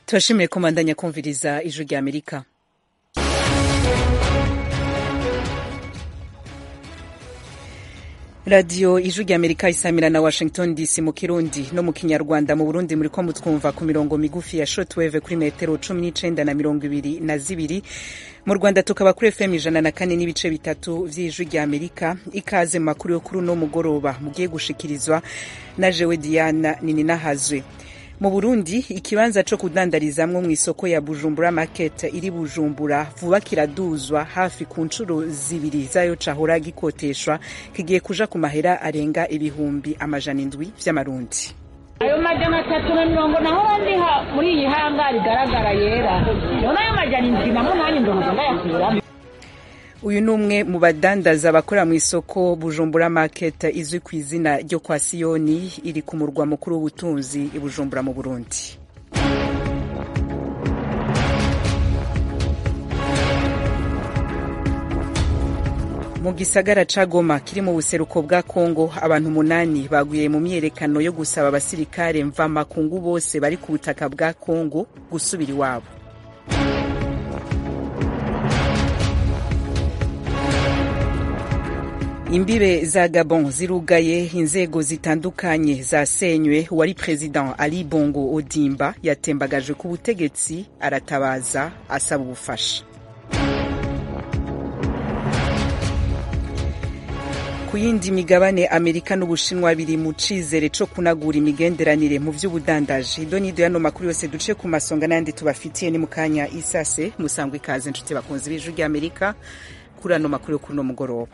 turashimiye komandanya kumviriza ijwi rya amerika radiyo ijwi rya amerika isamira na washington dc mu kirundi no mu kinyarwanda mu burundi muri ko mutwumva ku mirongo migufi ya shotweve kuri metero cumi n'icenda na mirongo ibiri na zibiri mu rwanda tukaba kuri fm ijana na kane n'ibice bitatu vy'ijwi rya amerika ikaze mu makuru yo kuri uno mugoroba mugiye gushikirizwa na jewe diana nininahazwe mu burundi ikibanza co kudandarizamwo mw'isoko ya bujumbura market iri bujumbura vuba kiraduzwa hafi ku ncuro zibiri zayo cahora gikoteshwa kigiye kuja ku mahera arenga ibihumbi amajana indwi vy'amarundi ayo majana atatu na mirongo nahora ndiha muri iyi hanga rigaragara yera none ayo majana indwi namo nanjye ndohoza ndayakuramo uyu ni umwe mu badandaza bakora mu isoko bujumbura market izwi ku izina ryo kwa siyoni iri ku murwa mukuru w'ubutunzi i bujumbura mu burundi mu gisagara ca goma kiri mu buseruko bwa kongo abantu umunani baguye mu myerekano yo gusaba abasirikare mvamakungu bose bari ku butaka bwa kongo gusubira iwabo imbibe za gabon zirugaye inzego zitandukanye zasenywe uwari president ali bongo odimba yatembagajwe ku butegetsi aratabaza asaba ubufasha ku yindi migabane amerika n'ubushinwa biri mu cizere co kunagura imigenderanire mu vy'ubudandaji ido nido yano makuru yose duce ku masonga n'ayandi tubafitiye ni mu kanya isase musangwa ikaze nshuti bakunzi b'ijwi ry'amerika kuri ano makuru yo kuri uno mugoroba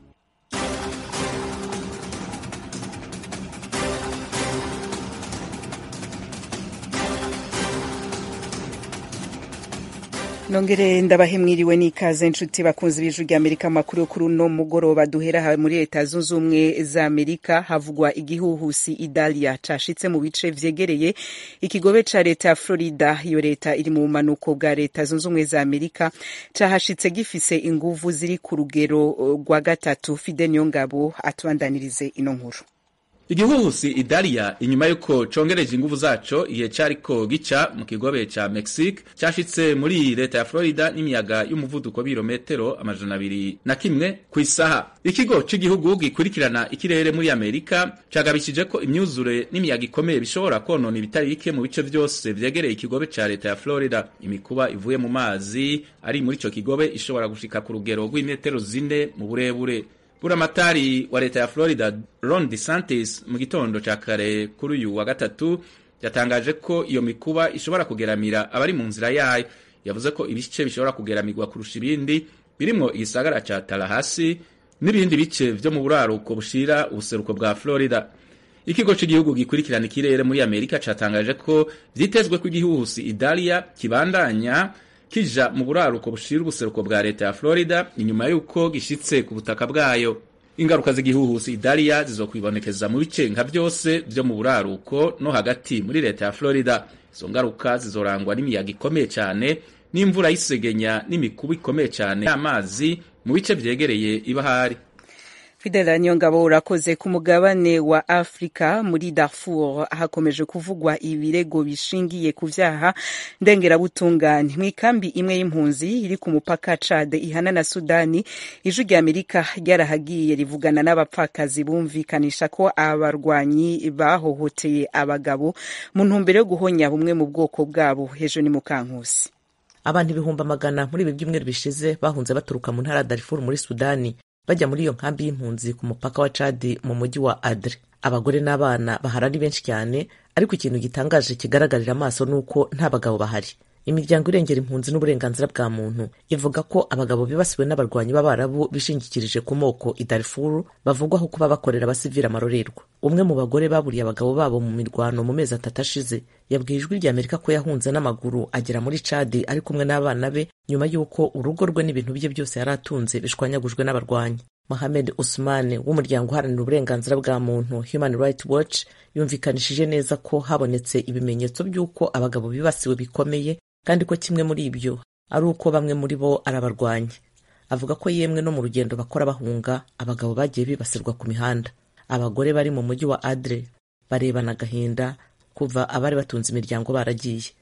nongere ndabahe mwiriwe n'ikaze nshuti bakunzi b'ijwi rya amerika makuru yo kuri uno mugoroba duhera muri leta zunze ubumwe za amerika havugwa igihuhusi idalia cashitse mu bice vyegereye ikigobe ca leta ya florida iyo leta iri mu bumanuko bwa leta zunze ubumwe za amerika cahashitse gifise inguvu ziri ku rugero rwa gatatu fide niyongabo atubandanirize ino nkuru igihuhusi idalia inyuma yuko congereje inguvu zaco igihe cariko gica mu kigobe ca mexique cashitse muri leta ya florida n'imiyaga y'umuvuduko w'ibirometero amajana abiri na kimwe ku isaha ikigo c'igihugu gikurikirana ikirere muri amerika cagabishije ko imyuzure n'imiyaga ikomeye bishobora konona ibitari bike mu bice vyose vyegereye ikigobe ca leta ya florida imikuba ivuye mu mazi ari muri ico kigobe ishobora gushika ku rugero rw'imetero zine mu burebure buramatari wa leta ya florida ron desantis mu gitondo ca kare kuri uyu wa gatatu yatangaje ko iyo mikuba ishobora kugeramira abari mu nzira yayo yavuze ko ibice bishobora kugeramirwa kurusha ibindi birimwo igisagara ca talahasi n'ibindi bice vyo mu buraruko bushira ubuseruko bwa florida ikigo c'igihugu gikurikirana ikirere muri amerika catangaje ko vyitezwe ko igihuhusi idalia kibandanya kija mu buraruko bushira ubuseruko bwa leta ya Florida inyuma yuko gishitse ku butaka bwayo ingaruka z'igihuhusi Idalia zizokwibonekeza mu bice nka byose vyo mu buraruko no hagati muri leta ya Florida izo ngaruka zizorangwa n'imiyaga ikomeye cyane n'imvura y'isegenya n'imikuba ikomeye cyane y'amazi mu bice vyegereye ibahari Fidela Nyongabo urakoze ku mugabane wa Afrika muri Darfur hakomeje kuvugwa ibirego bishingiye ku vyaha ndengerabutungane mw'ikambi imwe y'impunzi iri ku mupaka Chad ihana na Sudani ijwi rya Amerika ryarahagiye rivugana n'abapfakazi bumvikanisha ko abarwanyi bahohoteye abagabo mu ntumbero yo guhonya bumwe mu bwoko bwabo hejo ni mukankusi abantu ibihumbi amagana muri ibi byumweru bishize bahunze baturuka mu ntara ya Darfur muri Sudani bajya muri iyo nkambi y'impunzi ku mupaka wa Chad mu mujyi wa Adre abagore n'abana bahari ari benshi cyane ariko ikintu gitangaje kigaragarira amaso ni uko nta bagabo bahari imiryango irengera impunzi n'uburenganzira bwa muntu ivuga ko abagabo bibasiwe n'abarwanyi b'abarabu bishingikirije ku moko i Darfur bavugwaho kuba bakorera abasivili amarorerwa umwe mu bagore baburiye abagabo babo mu mirwano mu mezi atatu ashize yabwiye ijwi rya Amerika ko yahunze n'amaguru agera muri Chad ari kumwe n'abana be nyuma y'uko urugo rwe n'ibintu bye byose yari atunze bishwanyagujwe n'abarwanyi Mohamed Usmane w'umuryango uharanira uburenganzira bwa muntu Human Rights Watch yumvikanishije neza ko habonetse ibimenyetso by'uko abagabo bibasiwe bikomeye kandi ko kimwe muri ibyo ari uko bamwe muri bo ari abarwanyi avuga ko yemwe no mu rugendo bakora bahunga abagabo bagiye bibasirwa ku mihanda abagore bari mu mujyi wa Adre barebana agahinda kuva abari batunze imiryango baragiye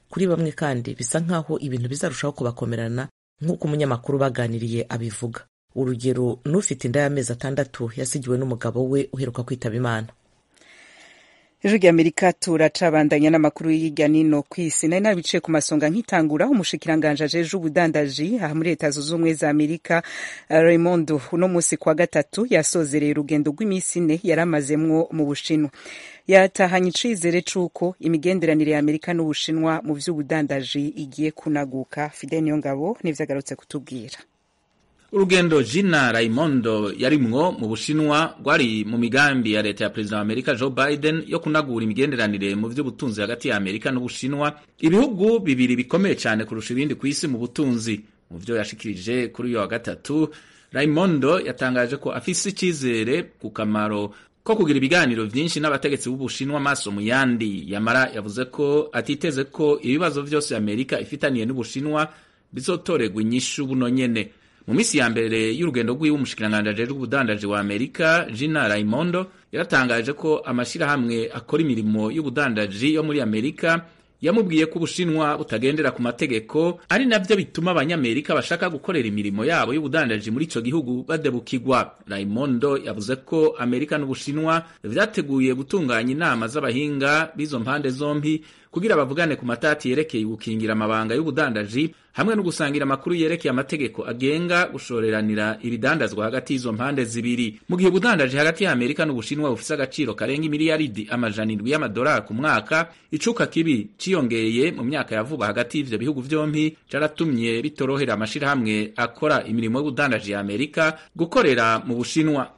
kuri bamwe kandi bisa nk'aho ibintu bizarushaho kubakomerana nk'uko umunyamakuru baganiriye abivuga urugero n'ufite inda y'amezi atandatu yasigiwe n'umugabo we uheruka kwitaba imana ijwi ry'amerika turacabandanya n'amakuru y'irya nino ku isi nari nabiciye ku masonga nk'itangura umushikiranganje ajeje ubudandaji aha muri leta zunze ubumwe za amerika raymond uno munsi kwa gatatu yasozereye urugendo rw'iminsi ine yari amazemwo mu bushinwa yatahanye icizere c'uko imigenderanire ya amerika n'ubushinwa mu vy'ubudandaji igiye kunaguka fidel niyongabo nivyo agarutse kutubwira urugendo jina raimondo yarimwo mu bushinwa rwari mu migambi ya leta ya perezida wa amerika joe biden yo kunagura imigenderanire mu vy'ubutunzi hagati ya amerika n'ubushinwa ibihugu bibiri bikomeye cyane kurusha ibindi ku isi mu butunzi mu vyo yashikirije kuri uyo wa gatatu raimondo yatangaje ko afise icizere ku kamaro ko kugira ibiganiro vyinshi n'abategetsi b'ubushinwa amaso mu yandi yamara yavuze ko atiteze ko ibibazo vyose amerika ifitaniye n'ubushinwa bizotorerwa inyishu buno nyene mu minsi ya mbere y'urugendo rw'iwe umushikiranganji ajejwe ubudandaji wa amerika jina raimondo yaratangaje ko amashirahamwe akora imirimo y'ubudandaji yo muri amerika yamubwiye ko ubushinwa butagendera ku mategeko ari navyo bituma abanyamerika bashaka gukorera imirimo yabo y'ubudandaji muri ico gihugu badebukirwa raimondo yavuze ko amerika n'ubushinwa vyateguye gutunganya inama z'abahinga b'izo mpande zompi kugira bavugane ku matati yerekeye gukingira amabanga y'ubudandaji hamwe no gusangira amakuru yerekeye amategeko agenga gushoreranira ibidandazwa hagati y'izo mpande zibiri mu gihe ubudandaji hagati ya amerika n'ubushinwa bufise agaciro karenga imiliyaridi amajana indwi y'amadolari ku mwaka icuka kibi ciyongeye mu myaka ya vuba hagati y'ivyo bihugu vyompi caratumye bitorohera amashirahamwe akora imirimo y'ubudandaji ya amerika gukorera mu bushinwa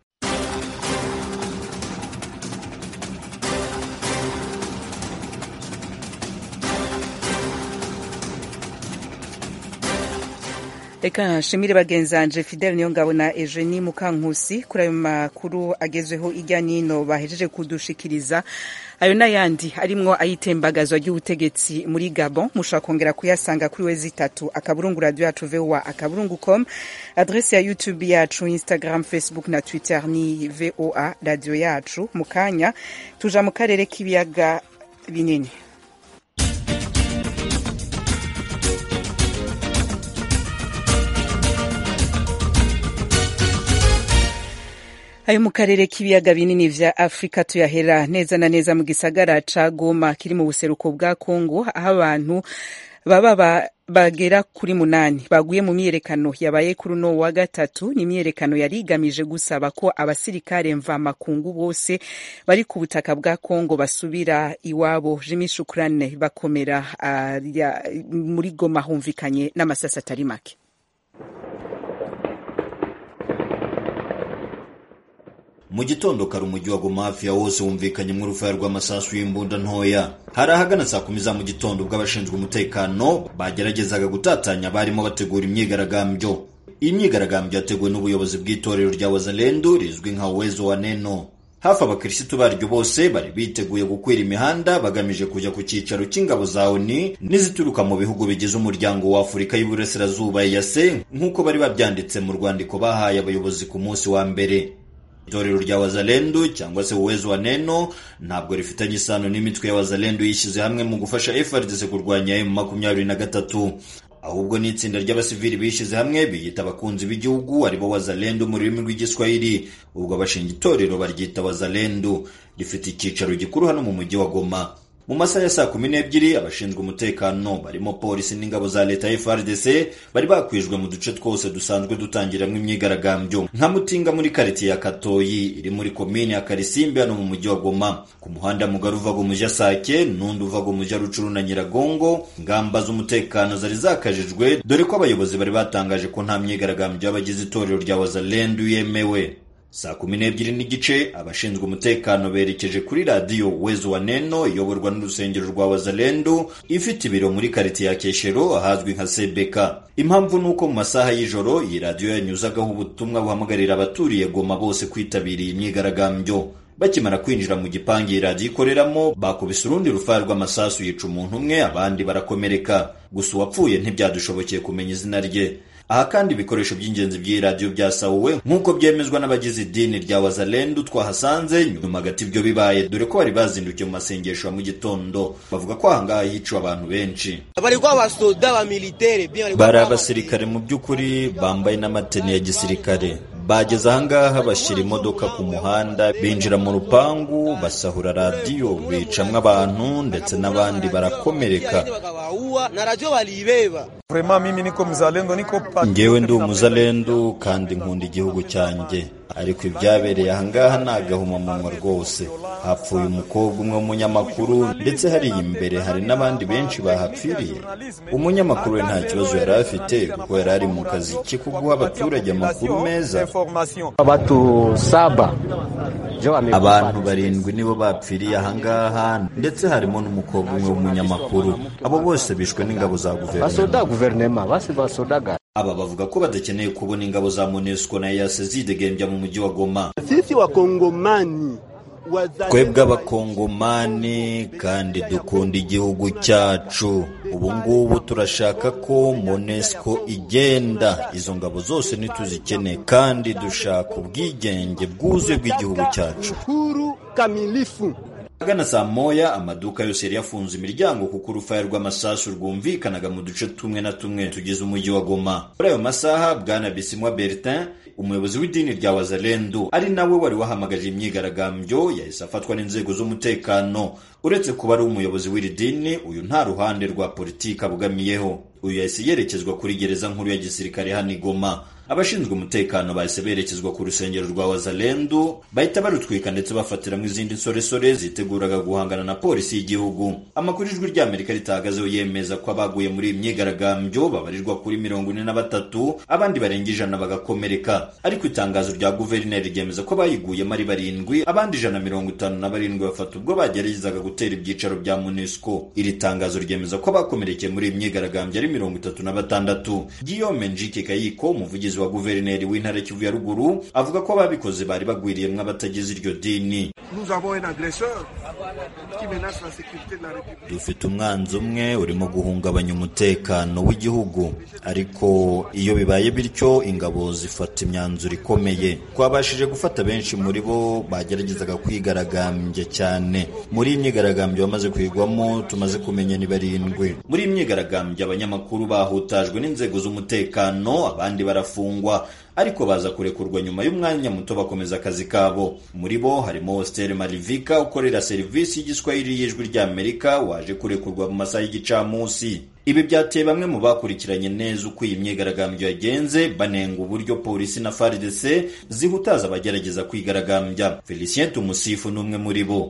reka nshimire bagenzanje fidel niyongabo na eugenie mukankusi kuri ayo makuru agezweho ijya nino bahejeje kudushikiriza ayo n'ayandi arimwo ayitembagazwa ry'ubutegetsi muri gabon mushobora kongera kuyasanga kuri wezi itatu akaburungu radio yacu voa akaburungu com adrese ya youtube yacu instagram facebook na twitter ni voa radio yacu mu kanya tuja mu karere k'ibiyaga binini ayo mu karere k'ibiyaga binini vya afurika tuyahera neza na neza mu gisagara ca goma kiri mu buseruko bwa kongo aho abantu baba bagera kuri munani baguye mu myiyerekano yabaye kuri uno wa gatatu ni imyiyerekano yari igamije gusaba ko abasirikare mvamakungu bose bari ku butaka bwa kongo basubira iwabo jimi shukurane bakomera uh, muri goma humvikanye n'amasasi atari make mu gitondo kare umujyi wa goma hafi ya wose wumvikanyemo urufaya rw'amasasu y'imbunda ntoya hari ahagana saa kumi za mu gitondo ubwo abashinzwe umutekano bageragezaga gutatanya barimo bategura imyigaragambyo iyi myigaragambyo yateguwe n'ubuyobozi bw'itorero rya wazalendo rizwi nka uwezo wa neno hafi abakirisitu baryo bose bari biteguye gukwira imihanda bagamije kujya ku cyicaro cy'ingabo za oni n'izituruka mu bihugu bigize umuryango wa afurika y'uburasirazuba yase nk'uko bari babyanditse mu rwandiko bahaye abayobozi ku munsi wa mbere itorero rya wazalendo cyangwa se uwezo wa neno ntabwo rifitanye isano n'imitwe ya wazalendo yishyize hamwe mu gufasha FRDC kurwanya M makumyabiri na gatatu ahubwo ni itsinda ry'abasivili bishyize hamwe biyita abakunzi b'igihugu aribo wazalendo mu rurimi rw'igiswahili ubwo abashinga itorero baryita wazalendo rifite icyicaro gikuru hano mu mujyi wa goma mu masaha ya saa kumi n'ebyiri abashinzwe umutekano barimo polisi n'ingabo za leta ya FRDC bari bakwijwe mu duce twose dusanzwe dutangiramo imyigaragambyo nka Mutinga muri karitiye ya Katoyi iri muri komine ya Karisimbi hano mu mujyi wa Goma ku muhanda mugari uva Gomuja Sake n'undi uva Gomuja Rucuru na Nyiragongo ingamba z'umutekano zari zakajijwe dore ko abayobozi bari batangaje ko nta myigaragambyo y'abagize itorero rya Wazalendo yemewe saa kumi n'ebyiri n'igice abashinzwe umutekano berekeje kuri radiyo wezo wa neno iyoborwa n'urusengero rwa wazalendo ifite ibiro muri karitiye ya keshero ahazwi nka sebeka impamvu ni uko mu masaha y'ijoro iyi radiyo yanyuzagaho ubutumwa buhamagarira abaturiye goma bose kwitabiriye imyigaragambyo bakimara kwinjira mu gipangu iyi radiyo ikoreramo bakubise urundi rufaya rw'amasasu yica umuntu umwe abandi barakomereka gusa uwapfuye ntibyadushobokeye kumenya izina rye aha kandi ibikoresho by'ingenzi by'iyi radiyo byasahuwe nk'uko byemezwa n'abagize idini rya wazalendu twahasanze nyuma hagati ibyo bibaye dore ko bari bazindukiye mu masengesho ya mu gitondo bavuga ko ahangaha hiciwe abantu benshi bari abasirikare mu by'ukuri bambaye n'amateni ya gisirikare bageze ahangaha bashyira imodoka ku muhanda binjira mu rupangu basahura radiyo bicamwo abantu ndetse n'abandi barakomereka ngewe ndi umuzalendu kandi nkunda igihugu cyanjye ariko ibyabereye ahangaha ni agahomamunwa rwose hapfuye umukobwa umwe w'umunyamakuru ndetse hariya imbere hari n'abandi benshi bahapfiriye umunyamakuru we nta kibazo yari afite kuko yari ari mu kazi ke ko guha abaturage amakuru meza abantu barindwi nibo bapfiriye ahangaha ndetse harimo n'umukobwa umwe w'umunyamakuru abo bose bishwe n'ingabo za guverinoma aba bavuga ko badakeneye kubona ingabo za monesco na yase zidegembya mu mujyi wa goma sisi wakongomani twebwe abakongomani kandi dukunda igihugu cyacu ubu ngubu turashaka ko monesco igenda izo ngabo zose ntituzikeneye kandi dushaka ubwigenge bwuzuye bw'igihugu cyacu huru kamilifu agana saa moya amaduka yose yari yafunze imiryango kuko urufaya rw'amasasu rwumvikanaga mu duce tumwe na tumwe tugize umujyi wa goma muri ayo masaha bwana bisimwa bertin umuyobozi w'idini rya wazalendu ari nawe wari wahamagaje imyigaragambyo yahise afatwa n'inzego z'umutekano uretse kuba ari umuyobozi w'iri dini uyu nta ruhande rwa politiki abogamiyeho uyu yahise yerekezwa kuri gereza nkuru ya gisirikare hano i goma abashinzwe umutekano bahise berekezwa ku rusengero rwa wazalendu bahita barutwika ndetse bafatiramo izindi nsoresore ziteguraga guhangana na polisi y'igihugu amakuru ijwi ry'amerika ritahagazeho yemeza ko abaguye muri iyi myigaragambyo babarirwa kuri mirongo ine na batatu abandi barenga ijana bagakomereka ariko itangazo rya guverineri ryemeza ko bayiguyemo ari barindwi abandi ijana mirongo itanu na barindwi bafata ubwo bageragezaga gutera ibyicaro bya munesco iri tangazo ryemeza ko abakomerekeye muri iyi myigaragambyo ari mirongo itatu na batandatu guillaume njike kayiko umuvugizi wa guverineri w'intara kivu ya ruguru avuga ko ababikoze bari bagwiriyemwo abatagize iryo dini dufite umwanzi umwe urimo guhungabanya umutekano w'igihugu ariko iyo bibaye bityo ingabo zifata imyanzuro ikomeye twabashije gufata benshi muri bo bageragezaga kwigaragambya cyane muri iyi myigaragambyo bamaze kwigwamo tumaze kumenya ni barindwi muri iyi myigaragambyo abanyamakuru bahutajwe n'inzego z'umutekano abandi barafungwa ariko baza kurekurwa nyuma y'umwanya muto bakomeza akazi kabo muri bo harimo hostel marivika ukorera serivisi y'igiswahili y'ijwi ry'amerika waje kurekurwa mu masaha y'igicamunsi ibi byateye bamwe mu bakurikiranye neza uko iyi myigaragambyo yagenze banenga uburyo polisi na FARDC zihutaza abagerageza kwigaragambya Felicien Tumusifu ni umwe muri bo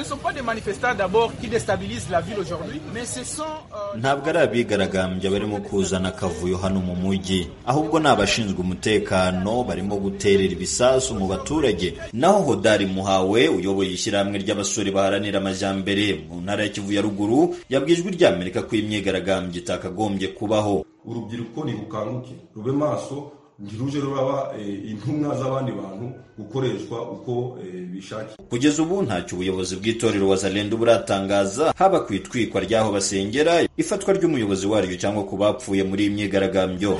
ntabwo ari abigaragambya barimo kuzana akavuyo hano mu mujyi ahubwo ni abashinzwe umutekano barimo guterera ibisasu mu baturage naho hodari muhawe uyoboye ishyirahamwe ry'abasore baharanira amajyambere mu ntara ya kivu ya ruguru yabwiye ijwi ry'amerika ko imyigaragambyo itakagombye kubaho urubyiruko nirukanguke rube maso ntiruje ruraba intumwa z'abandi bantu gukoreshwa uko bishakiye kugeza ubu ntacyo ubuyobozi bw'itorero wazalendo buratangaza haba ku itwikwa ry'aho basengera ifatwa ry'umuyobozi waryo cyangwa ku bapfuye muri iyi myigaragambyo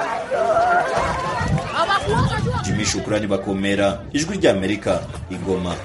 jimmy shukurani bakomera ijwi ry'amerika igoma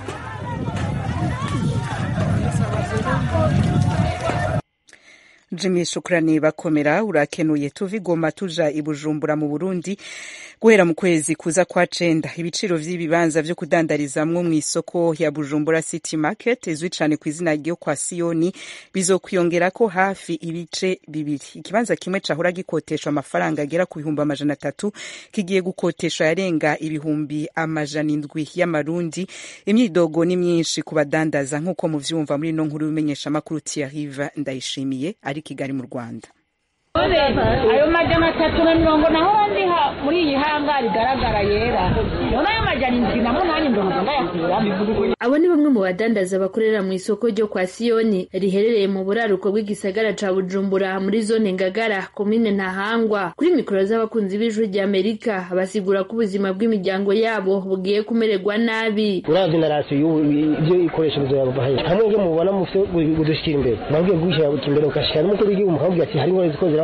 jimmy shukurani bakomera urakenuye tuva igoma tuja i bujumbura mu burundi guhera mu kwezi kuza kwa cenda ibiciro vy'ibibanza vyo kudandarizamwo mw'isoko ya bujumbura city market izwi cane ku izina ryo kwa siyoni bizokwiyongerako hafi ibice bibiri ikibanza kimwe cahora gikoteshwa amafaranga agera ku bihumbi amajana atatu kigiye gukoteshwa yarenga ibihumbi amajana indwi y'amarundi imyidogo ni myinshi ku badandaza nk'uko muvyumva muri ino nkuru y'umenyeshamakuru tiarive ndayishimiye ari kigali mu rwanda ayo majana atatu na mirongo naho ndiha muri iyi hanga rigaragara yera none ayo majana indwi na munani ndumva ndayakuramo abo ni bamwe mu badandaza bakorera mu isoko ryo kwa siyoni riherereye mu buraruko bw'igisagara ca bujumbura muri zone ngagara komine ntahangwa kuri mikoro z'abakunzi b'ijwi ry'amerika basigura ko ubuzima bw'imiryango yabo bugiye kumererwa nabi uravye na rasiyo ibyo ikoresha bizaba hamwe ibyo mubona mufite budushyira imbere mwabwiye gushyira imbere ukashira n'umukuru w'igihugu mukabwira ati hari ingorane ziko ziraba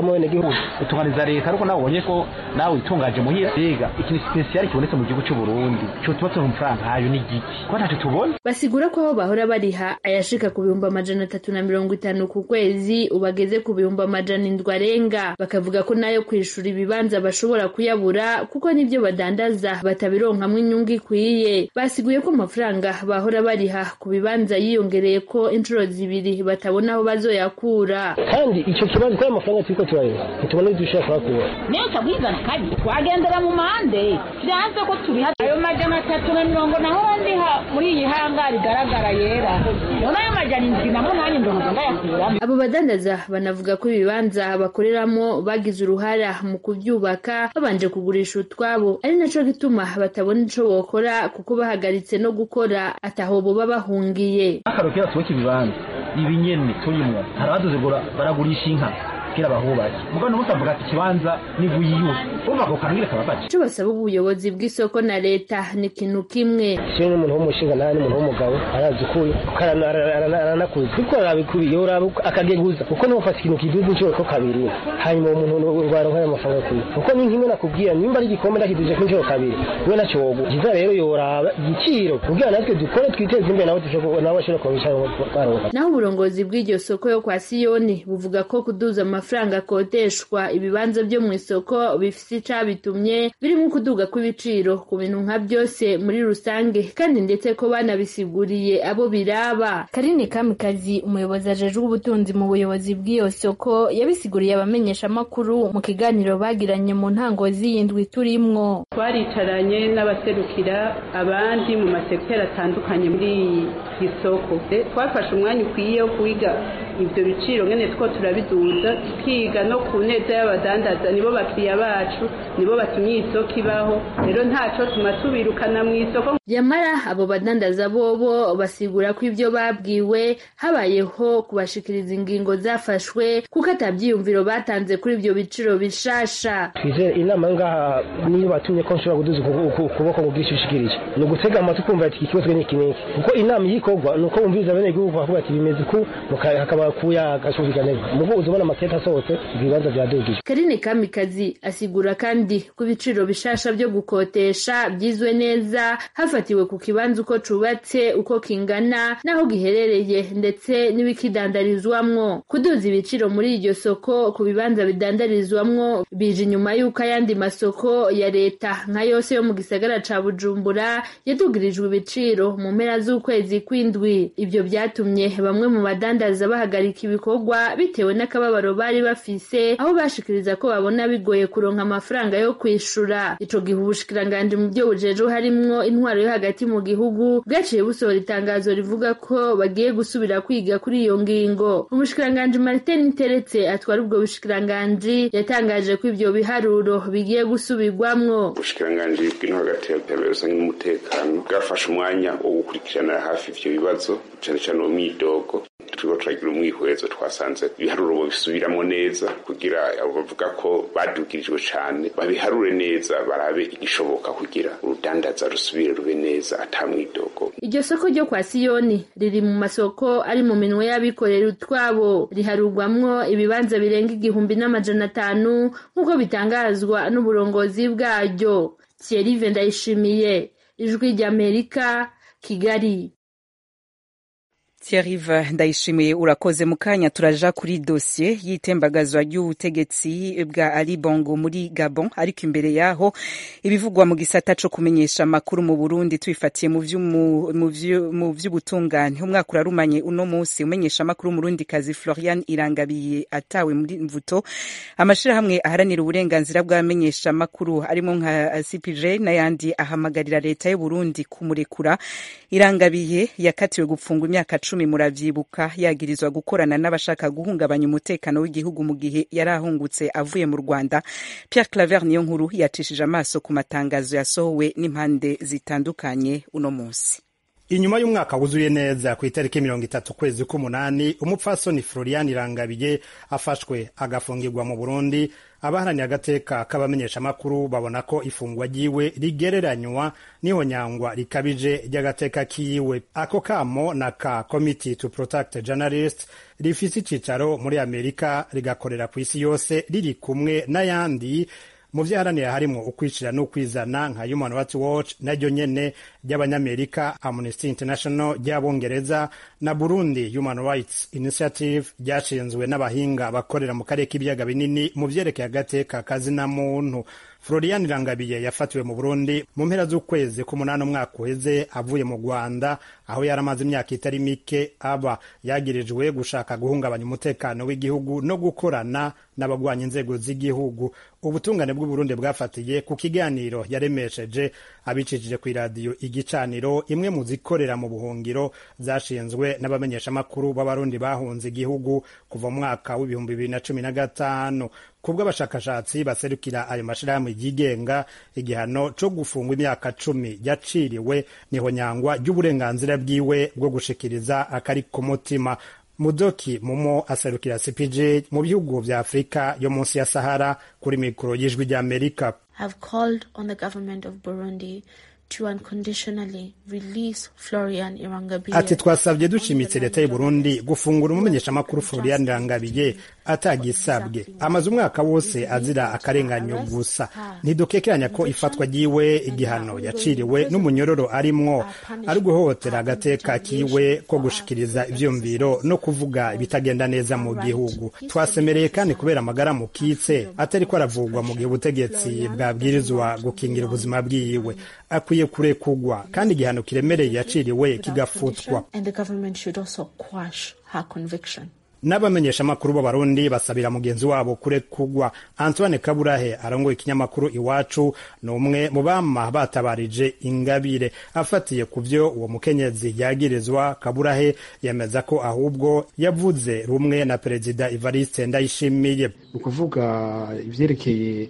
mu bene gihugu utunganiza leta ariko nawe ubonye ko nawe witungaje muhira rega ikintu spesiyali kibonetse mu gihugu cy'u Burundi cyo tuba turonka amafaranga nkayo ni giki ko ntacyo tubona basigura ko aho bahora bariha ayashika ku bihumbi amajana atatu na mirongo itanu ku kwezi ubageze ku bihumbi amajana indwi arenga bakavuga ko nayo kwishura ibibanza bashobora kuyabura kuko n'ibyo badandaza batabironkamwo inyungu ikwiye basiguye ko amafaranga bahora bariha ku bibanza yiyongereye ko inshuro zibiri batabona aho bazoyakura kandi icyo kibazo ko ayo mafaranga turiko turareba ntitubona ibyo dushobora kuhakura niyo utagwizana kabi twagendera mu mande vyanze ko turiha ayo majana atatu na mirongo nahora ndiha muri iyi hanga rigaragara yera none ayo majana indwi na munani ndohoza ndayakuramo abo badandaza banavuga ko ibibanza bakoreramo bagize uruhara mu kubyubaka babanje kugurisha utwabo ari naco gituma batabona ico bokora kuko bahagaritse no gukora ataho boba bahungiye akarokera tuweke ibibanza ibi nyene turimwo hari abadoze ngo baragurisha inka kugira bahubake mugabo n'ubusa avuga ati ikibanza nivuyiyu urumva ako kantu ngire kababaje ico basaba ubuyobozi bw'isoko na leta ni ikintu kimwe siwe n'umuntu w'umushinga nawe n'umuntu w'umugabo arazi ukuri kuko arana- arana- aranakuzi kuko arabikuriye yoraba akageguza kuko ntufata ikintu kiduze inshuro ko kabiri hanyuma uwo muntu urwara nk'ayo mafaranga kuri kuko ni nk'imwe nakubwira nimba ari igikombe ndakiduje ko inshuro kabiri we nacyo wogu kiza rero yoraba igiciro kugira natwe dukore twiteze imbere nawe dushobora nawe ashobora kubicara twaronka naho uburongozi bw'iryo soko yo kwa siyoni buvuga ko kuduza amafaranga akodeshwa ibibanza byo mu isoko bifise icabitumye birimo kuduga kw'ibiciro ku bintu nka byose muri rusange kandi ndetse ko banabisiguriye abo biraba karine kamikazi umuyobozi ajejwe ubutunzi mu buyobozi bw'iyo soko yabisiguriye abamenyeshamakuru mu kiganiro bagiranye mu ntango z'iyindwi turimwo twaricaranye n'abaserukira abandi mu masekiteri atandukanye muri iyi soko twafashe umwanya ukwiye wo kwiga ibyo biciro ngene two turabiduza tukiga no ku neza y'abadandaza nibo bakiriya bacu nibo batumye iyi soko ibaho rero ntaco tuma tubirukana mu isoko yamara abo badandaza bobo basigura ko ibyo babwiwe habayeho kubashikiriza ingingo zafashwe kuko atabyiyumviro batanze kuri ibyo biciro bishasha twizere inama ngaha niyo batumye ko nshobora kuduza uku- uku- ukuboko ngo bwinshi ushikirije ni ugutega amatwi kumva ati iki kibazo ni iki n'iki kuko inama iyo ikorwa ni uko bumviriza bene gihugu bakavuga ati bimeze uku muka- hakaba kuyaga kumvikanirwa mugo uza ubona amakete asohotse ibibanza byadugije karine kamikazi asigura kandi ko ibiciro bishasha byo gukotesha byizwe neza hafatiwe ku kibanza uko cubatse uko kingana n'aho giherereye ndetse n'ibikidandarizwamwo kuduza ibiciro muri iryo soko ku bibanza bidandarizwamwo bije inyuma y'uko ayandi masoko ya leta nka yose yo mu gisagara ca bujumbura yadugirijwe ibiciro mu mpera z'ukwezi kw'indwi ibyo byatumye bamwe mu badandaza bahagarika ibikorwa bitewe n'akababaro bari bafise aho bashikiriza ko babona bigoye kuronka amafaranga yo kwishura ico gihe ubushikiranganji mu byo bujejwe harimwo intwaro yo hagati mu gihugu bwaciye busohora itangazo rivuga ko bagiye gusubira kwiga kuri iyo ngingo umushikiranganji martin niteretse atwara ubwo bushikiranganji yatangaje ko ivyo biharuro bigiye gusubirwamwo ubushikiranganji bw'ino hagati y'iterambere rusange n'umutekano bwafashe umwanya wo gukurikirana hafi ivyo bibazo cane cane uwo mwidogo turiko turagira umwihwezo twasanze ibiharuro bisubiramo neza kugira abo bavuga ko badugirijwe cane babiharure neza barabe igishoboka kugira urudandaza rusubire rube neza ata mwidogo iryo soko ryo kwa siyoni riri mu masoko ari mu minwe y'abikorera utwabo riharurwamwo ibibanza birenga igihumbi n'amajana atanu nk'uko bitangazwa n'uburongozi bwaryo thierry ndayishimiye ijwi ry'amerika kigali Thierry ndayishimiye urakoze mu kanya turaja kuri dosiye y'itembagazwa ry'ubutegetsi bwa Ali Bongo muri Gabon ariko imbere yaho ibivugwa mu gisata co kumenyesha amakuru mu Burundi twifatiye mu vy'umu- mu vyu- mu vy'ubutungane umwaka urarumanye uno munsi umenyesha amakuru Murundi kazi Florian Irangabiye atawe muri mvuto amashirahamwe aharanira uburenganzira bw'abamenyesha amakuru arimo nka CPJ n'ayandi ahamagarira leta y'u Burundi kumurekura Irangabiye yakatiwe gupfungwa imyaka cumi muravyibuka yagirizwa gukorana n'abashaka guhungabanya umutekano w'igihugu mu gihe yari ahungutse avuye mu Rwanda Pierre Claver niyo nkuru yacishije amaso ku matangazo yasohowe n'impande zitandukanye uno munsi inyuma y'umwaka wuzuye neza ku itariki mirongo itatu kwezi k'umunani umupfasoni florian irangabiye afashwe agafungirwa mu burundi abaharaniye agateka k'abamenyeshamakuru babona ko ifungwa ryiwe rigereranywa n'ihonyangwa rikabije ry'agateka kiwe ako kamo na ka committee to protect journalist rifise icicaro muri amerika rigakorera ku isi yose riri kumwe n'ayandi mu vyaharanira harimwo ukwishira n'ukwizana nka human rights watch naryo nyene ry'abanyamerika amnesty international ry'abongereza na burundi human rights initiative ryashinzwe n'abahinga bakorera mu karere k'ibiyaga binini mu vyerekeye agateka kazina muntu florian irangabiye yafatiwe mu burundi mu mpera z'ukwezi k'umunani umwaka uheze avuye mu rwanda aho yari amaze imyaka itari mike aba yagirijwe gushaka guhungabanya umutekano w'igihugu no gukorana n'abagwanya inzego z'igihugu ubutungane bw'uburundi bwafatiye ku kiganiro yaremesheje abicishije ku iradiyo igicaniro imwe mu zikorera mu buhungiro zashinzwe n'abamenyeshamakuru b'abarundi bahunze igihugu kuva mu mwaka w'ibihumbi bibiri na cumi na gatanu kubw'abashakashatsi baserukira ayo mashirahamwe yigenga igihano co gufungwa imyaka cumi yaciriwe niho nyangwa ry'uburenganzira bwiwe bwo gushikiriza akari ku mutima mudoki mumo aserukira cpj mu bihugu vya afurika yo munsi ya sahara kuri mikoro y'ijwi ry'amerika have called on the government of burundi to unconditionally release Florian Irangabiye. Ati twasabye dushimitse leta y'u Burundi gufungura umumenyeshamakuru Florian Irangabiye atagisabwe amaze umwaka wose azira akarenganyo gusa ntidukekeranya ko ifatwa ryiwe igihano yaciriwe n'umunyororo arimwo ari guhohotera agateka kiwe ko gushikiriza ivyumviro no kuvuga ibitagenda neza mu gihugu twasemereye kandi kubera amagara mukitse atari ko aravugwa mu gihe ubutegetsi bwabwirizwa gukingira ubuzima bwiwe akwiye kurekugwa kandi igihano kiremereye yaciriwe kigafutwa n'abamenyeshamakuru b'abarundi basabira mugenzi wabo kurekugwa antoine kaburahe arongoye ikinyamakuru iwacu ni umwe mu bama batabarije ingabire afatiye ku vyo uwo mukenyezi yagirizwa kaburahe yemeza ko ahubwo yavuze rumwe na perezida evariste ndayishimiye ni ukuvuga ivyerekeye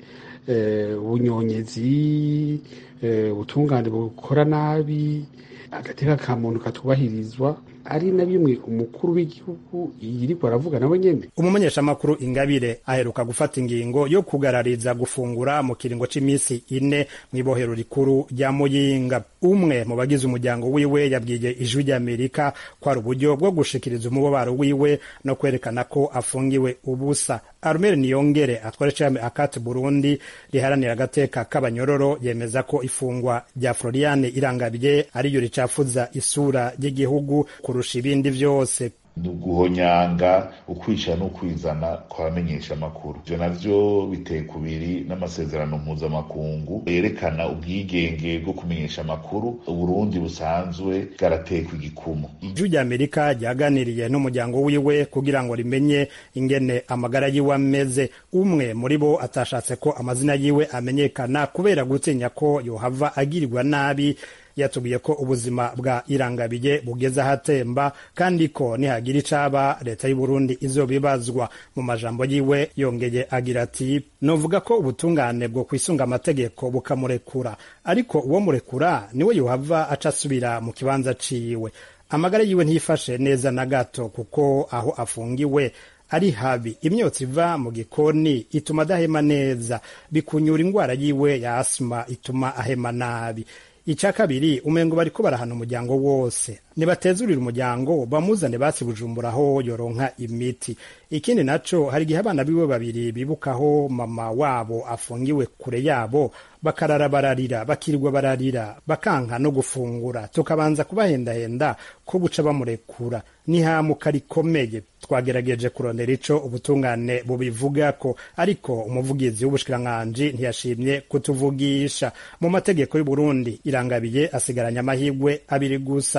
ubunyonyezi ubutungane bukora nabi agateka ka muntu katubahirizwa ari na bimwe umukuru w'igihugu yiriko aravuga nawe nyene umumenyeshamakuru ingabire aheruka gufata ingingo yo kugarariza gufungura mu kiringo c'imisi ine mw'ibohero rikuru rya muyinga umwe mu bagize umuryango wiwe yabwiye ijwi ry'amerika ko ari uburyo bwo gushikiriza umubabaro wiwe no kwerekana ko afungiwe ubusa arumere niyongere atwara icami akati burundi riharanira agateka k'abanyororo yemeza ko ifungwa rya floriane irangabiye ariyo ricafuza isura ry'igihugu kurusha ibindi vyose ni uguhonyanga ukwisha n'ukwizana kw'abamenyesha amakuru ivyo navyo biteye kubiri n'amasezerano mpuzamakungu yerekana ubwigenge bwo kumenyesha amakuru uburundi busanzwe bwaratekwa igikumu ijwi rya amerika ryaganiriye n'umuryango wiwe kugira ngo rimenye ingene amagara yiwe ameze umwe muri bo atashatse ko amazina yiwe amenyekana kubera gutinya ko yohava agirirwa nabi yatubwiye ko ubuzima bwa irangabiye bugeze ahatemba kandi ko nihagira icaba leta y'u Burundi izobibazwa mu majambo yiwe yongeye agira ati novuga ko ubutungane bwo kwisunga amategeko bukamurekura ariko uwo murekura niwe yohava aca asubira mu kibanza ciwe amagara yiwe ntiyifashe neza na gato kuko aho afungiwe ari habi imyotsi iva mu gikoni ituma adahema neza bikunyura indwara yiwe ya asima ituma ahema nabi icya kabiri umengo bariko barahana umuryango wose nibatezurira umuryango bamuzane basi bujumbura aho yoronka imiti ikindi naco hari igihe abana biwe babiri bibukaho mama wabo afungiwe kure yabo bakarara bararira bakirirwa bararira bakanka no gufungura tukabanza kubahendahenda ko buca bamurekura nihamuka rikomeye twagerageje kurondera ico ubutungane bubivugako ariko umuvugizi w'ubushikiranganji ntiyashimye kutuvugisha mu mategeko y'uburundi irangabiye asigaranye amahigwe abiri gusa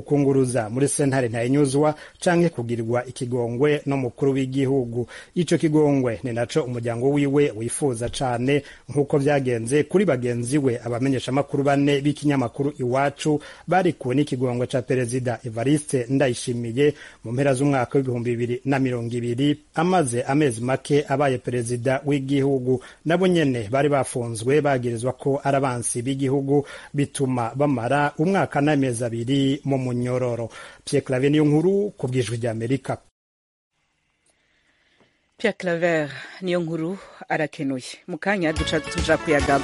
ukunguruza muri sentare ntayinyuzwa canke kugirirwa ikigongwe n'umukuru w'igihugu ico kigongwe ni naco umuryango wiwe wifuza cane nk'uko vyagenze kuri bagenzi we abamenyeshamakuru bane b'ikinyamakuru iwacu barikuwe n'ikigongwe ca perezida evariste ndayishimiye mu mpera z'umwaka w'ibihumbi bibiri na mirongo ibiri amaze amezi make abaye perezida w'igihugu nabo nyene bari bafunzwe bagirizwa ko ari abansi b'igihugu bituma bamara umwaka n'amezi abiri mu munyororo Pierre Claver niyo nkuru ku bwijwi ry'Amerika Pierre Claver niyo nkuru arakenuye mu kanya duca tuja kuyagaba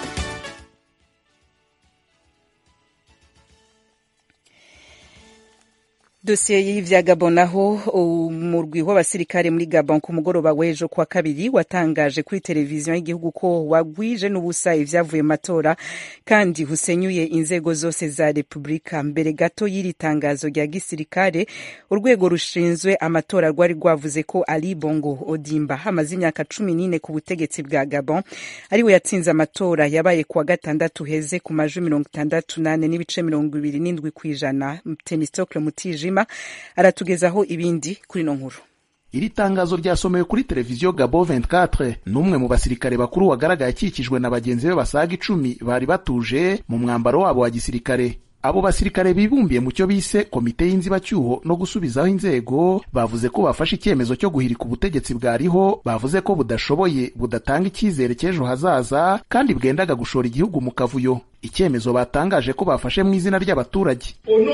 dosiye y'ivya Gabon naho umurwi w'abasirikare muri Gabon ku mugoroba w'ejo kwa kabiri watangaje kuri televiziyo y'igihugu ko wagwije n'ubusa ivyavuye mu matora kandi husenyuye inzego zose za repubulika mbere gato y'iri tangazo rya gisirikare urwego rushinzwe amatora rwari rwavuze ko Ali Bongo Odimba amaze imyaka cumi n'ine ku butegetsi bwa Gabon ariwe yatsinze amatora yabaye kuwa gatandatu heze ku majwi mirongo itandatu nane n'ibice mirongo ibiri n'indwi kw'ijana Temistocle Mutijima aratugezaho ibindi kuri no nkuru iri tangazo ryasomewe kuri televiziyo gabo 24 n'umwe mu basirikare bakuru wagaragaye akikijwe na bagenzi be basaga icumi bari batuje mu mwambaro wabo wa gisirikare abo basirikare bibumbiye mu cyo bise komite y'inzibacyuho no gusubizaho inzego bavuze ko bafashe icyemezo cyo guhirika ubutegetsi bwariho bavuze ko budashoboye budatanga icyizere cy'ejo hazaza kandi bwendaga gushora igihugu mu kavuyo icyemezo batangaje ko bafashe mu izina ry'abaturage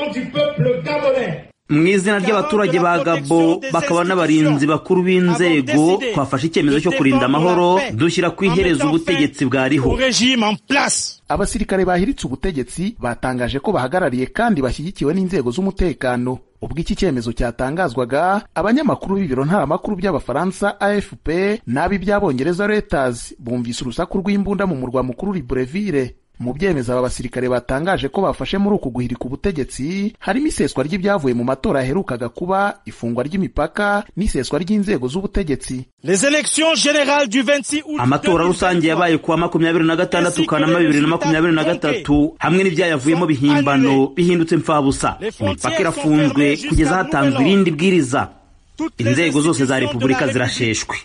mu izina ry'abaturage ba gabo bakaba n'abarinzi bakuru b'inzego twafashe icyemezo cyo kurinda amahoro dushyira ku iherezo ubutegetsi bwariho abasirikare bahiritse ubutegetsi batangaje ko bahagarariye kandi bashyigikiwe n'inzego z'umutekano ubwo iki cyemezo cyatangazwaga abanyamakuru b'ibiro ntaramakuru by'abafaransa afp n'ab'iby'abongereza reuters bumvise urusaku rw'imbunda mu murwa mukuru libreville mu byemezo aba basirikare batangaje ko bafashe muri uku guhirika ubutegetsi harimo iseswa ry'ibyavuye mu matora yaherukaga kuba ifungwa ry'imipaka n'iseswa ry'inzego z'ubutegetsi amatora rusange yabaye kuwa makumyabiri na gatandatu kanama bibiri na makumyabiri na gatatu hamwe n'ibyayavuyemo bihimbano bihindutse mfabusa imipaka irafunzwe kugeza hatanzwe irindi bwiriza inzego zose za repubulika zirasheshwe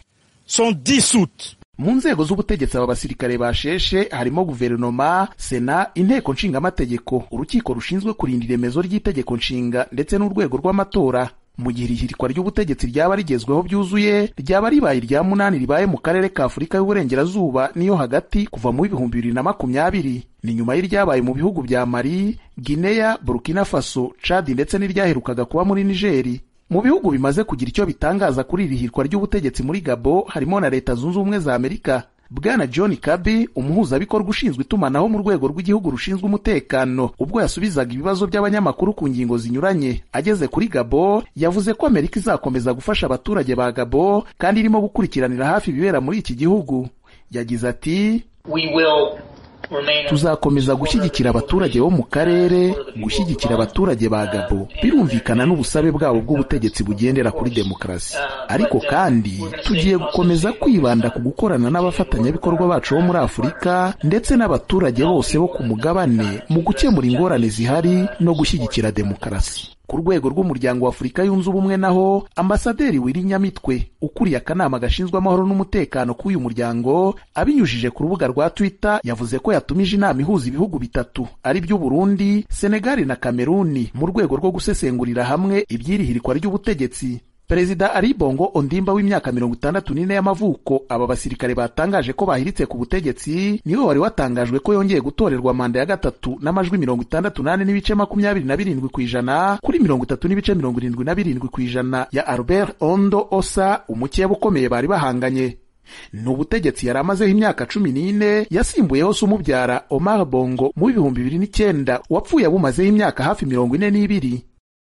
mu nzego z'ubutegetsi aba basirikare basheshe harimo guverinoma sena inteko nshingamategeko urukiko rushinzwe kurinda iremezo ry'itegeko nshinga ndetse n'urwego rw'amatora mu gihe ihirikwa ry'ubutegetsi ryaba rigezweho byuzuye ryaba ribaye irya munani ribaye mu karere ka afurika y'uburengerazuba n'iyo hagati kuva mu bihumbi bibiri na makumyabiri ni nyuma y'iryabaye mu bihugu bya mali gineya burkina faso chad ndetse n'iryaherukaga kuba muri nigeri mu bihugu bimaze kugira icyo bitangaza kuri iri hirwa ry'ubutegetsi muri gabo harimo na leta zunze ubumwe za amerika bwana john kabi umuhuzabikorwa ushinzwe itumanaho mu rwego rw'igihugu rushinzwe umutekano ubwo yasubizaga ibibazo by'abanyamakuru ku ngingo zinyuranye ageze kuri gabo yavuze ko amerika izakomeza gufasha abaturage ba gabo kandi irimo gukurikiranira hafi ibibera muri iki gihugu yagize ati tuzakomeza gushyigikira abaturage bo mu karere gushyigikira abaturage ba gabo birumvikana n'ubusabe bwabo bw'ubutegetsi bugendera kuri demokarasi ariko kandi tugiye gukomeza kwibanda ku gukorana n'abafatanyabikorwa bacu bo muri afurika ndetse n'abaturage bose bo ku mugabane mu gukemura ingorane zihari no gushyigikira demokarasi ku rwego rw'umuryango wa afurika yunze ubumwe naho ambasaderi wiri nyamitwe ukuriye akanama gashinzwe amahoro n'umutekano k'uyu muryango abinyujije ku rubuga rwa twitter yavuze ko yatumije inama ihuza ibihugu bitatu ari byo burundi senegali na kameruni mu rwego rwo gusesengurira hamwe ibyirihirikwa ry'ubutegetsi perezida ari bongo ondimba w'imyaka mirongo itandatu n'ine y'amavuko aba basirikare batangaje ko bahiritse ku butegetsi niwe wari watangajwe ko yongeye gutorerwa manda ya gatatu n'amajwi mirongo itandatu n'ane n'ibice makumyabiri na birindwi ku ijana kuri mirongo itatu n'ibice mirongo irindwi na birindwi ku ijana ya albert ondo osa umukeba ukomeye bari bahanganye ni ubutegetsi yari amazeho imyaka cumi n'ine yasimbuyeho se umubyara omar bongo mu bihumbi bibiri n'icyenda wapfuye abumazeho imyaka hafi mirongo ine n'ibiri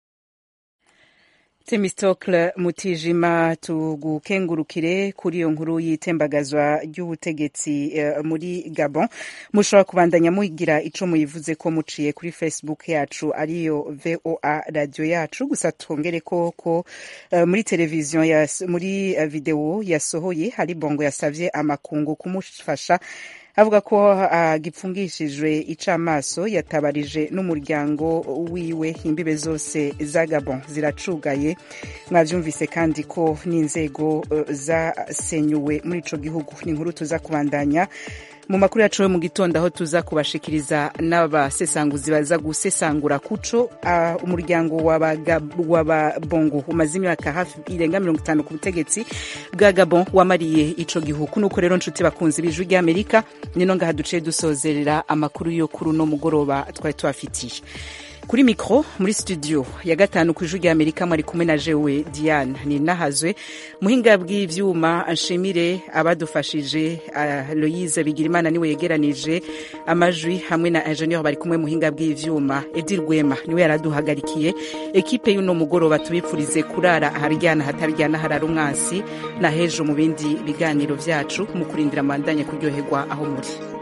Temistokle Mutijima tugukengurukire kuri iyo nkuru y'itembagazwa ry'ubutegetsi uh, muri Gabon mushobora kubandanya mugira ico muyivuze ko muciye kuri Facebook yacu ariyo VOA radio yacu gusa twongere ko ko uh, muri televiziyo ya muri uh, video yasohoye hari bongo yasavye amakungu kumufasha avuga ko agipfungishijwe icamaso yatabarije n'umuryango wiwe imbibe zose za gabon ziracugaye mwavyumvise kandi ko n'inzego uh, zasenyuwe muri ico gihugu ni inkuru tuza kubandanya mu makuru yacu yo mu gitondo aho tuza kubashikiriza n'abasesanguzi baza gusesangura kuco uh, umuryango w'ababongo umaze imyaka hafi irenga mirongo itanu ku butegetsi bwa gabon wamariye ico gihugu nuko rero nshuti bakunzi b'ijwi ry'amerika nino ngaha duciye dusozerera amakuru yo kuri uno mugoroba twari tubafitiye kuri mikro muri studio ya gatanu ku ijwi ry'amerika mwari kumwe na jewe diane ni nahazwe muhinga bw'ivyuma nshimire abadufashije uh, loise bigirimana niwe yegeranije amajwi hamwe na ingenieur bari kumwe muhinga bw'ivyuma edi rwema niwe yaraduhagarikiye ekipe y'uno mugoroba tubipfurize kurara aharyana hataryana harara umwansi na hejo mu bindi biganiro vyacu mu kurindira mandanye kuryoherwa aho muri